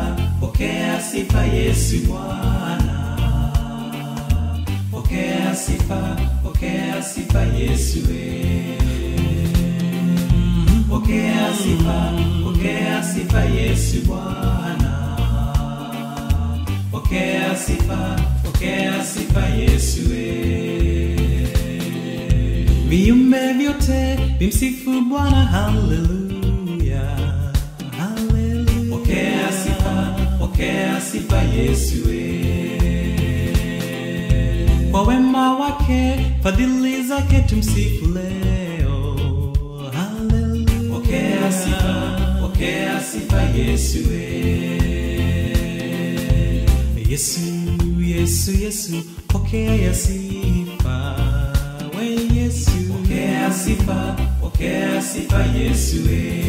sifa, pokea sifa Yesu Bwana. Pokea sifa, pokea sifa Yesu we. Pokea sifa, pokea sifa Yesu Bwana. Pokea sifa, pokea sifa Yesu we. Viumbe vyote vimsifu Bwana, haleluya, haleluya. Pokea sifa, pokea sifa Yesu we. Kwa wema wake, fadhili zake tumsifu leo, haleluya. Pokea sifa, pokea sifa Yesu we. Yesu, Yesu, Yesu, pokea ya sifa we Yesu. Pokea sifa, pokea sifa Yesu we.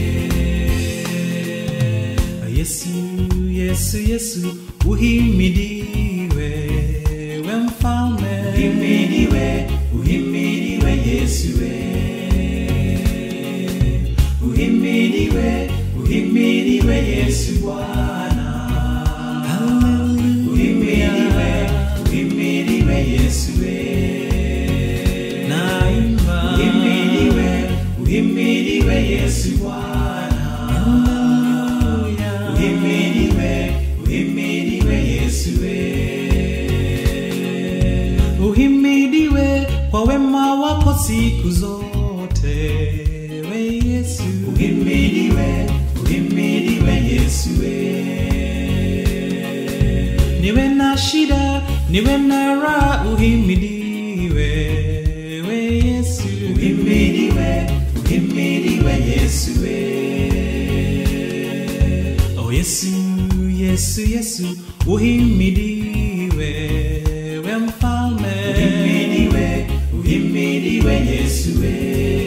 Yesu, Yesu, Yesu, uhimidiwe we mfalme. Uhimidiwe, uhimidiwe Yesu we. Uhimidiwe, uhimidiwe Yesu Bwana. Uhimidiwe, uhimidiwe Yesu we. Naimba. Uhimidiwe, uhimidiwe Yesu Bwana. Uhimidiwe, uhimidiwe Yesu we. Uhimidiwe kwa wema wako siku zote we Yesu. Uhimidiwe, uhimidiwe Yesu we. Niwe na shida, niwe na raha, uhimidiwe we Yesu. Uhimidiwe, uhimidiwe Yesu we. Oh Yesu, Yesu, Yesu, uhimidiwe we mfalme. Uhimidiwe, uhimidiwe Yesu we.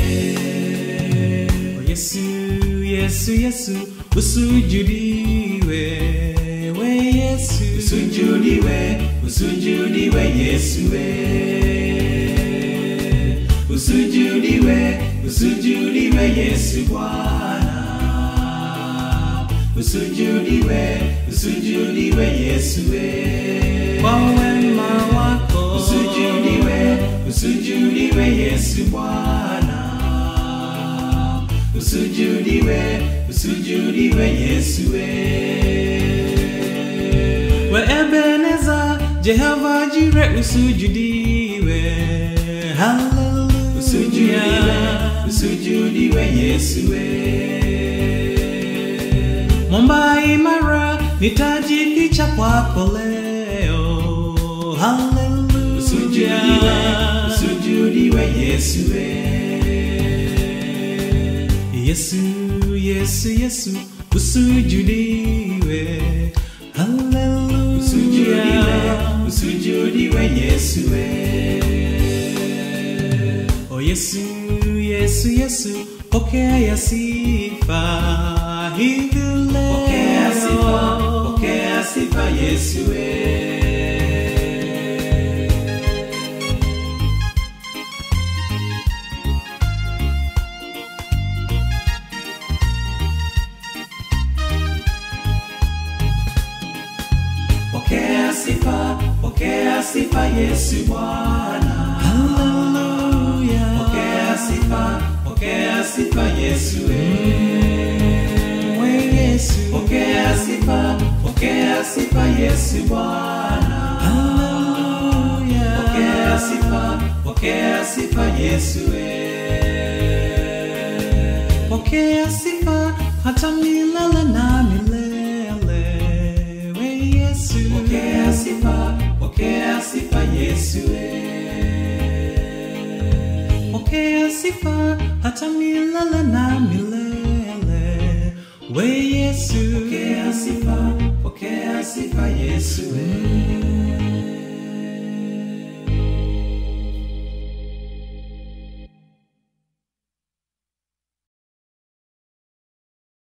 Oh Yesu, Yesu, Yesu, usujudiwe we Yesu. Usujudiwe, usujudiwe Yesu we. Usujudiwe, usujudiwe Yesu Bwana. Usujudiwe, usujudiwe Yesu we. Kwa wema wako. Usujudiwe, usujudiwe Yesu Bwana. Usujudiwe, usujudiwe Yesu we. We Ebeneza, Jehova Jire, usujudiwe. Hallelujah. Usujudiwe, usujudiwe Yesu we. Mwamba imara, nitajificha kwako leo. Hallelujah. Usujudiwe, usujudiwe Yesu we. Yesu, Yesu, Yesu, usujudiwe. Hallelujah. Usujudiwe, usujudiwe Yesu we. Oh Yesu, Yesu, Yesu, pokea ya sifa hivi leo. Pokea sifa, pokea sifa Yesu we. Pokea sifa, pokea sifa Yesu Bwana. Haleluya. Pokea sifa, pokea sifa Yesu we. We Yesu. Pokea sifa, pokea sifa Yesu Bwana. Haleluya. Pokea sifa, pokea sifa Yesu we. Pokea sifa hata milele na milele. We Yesu. Pokea sifa, pokea sifa Yesu we. Pokea sifa hata milele na milele. We Yesu. Pokea sifa, pokea sifa Yesu we.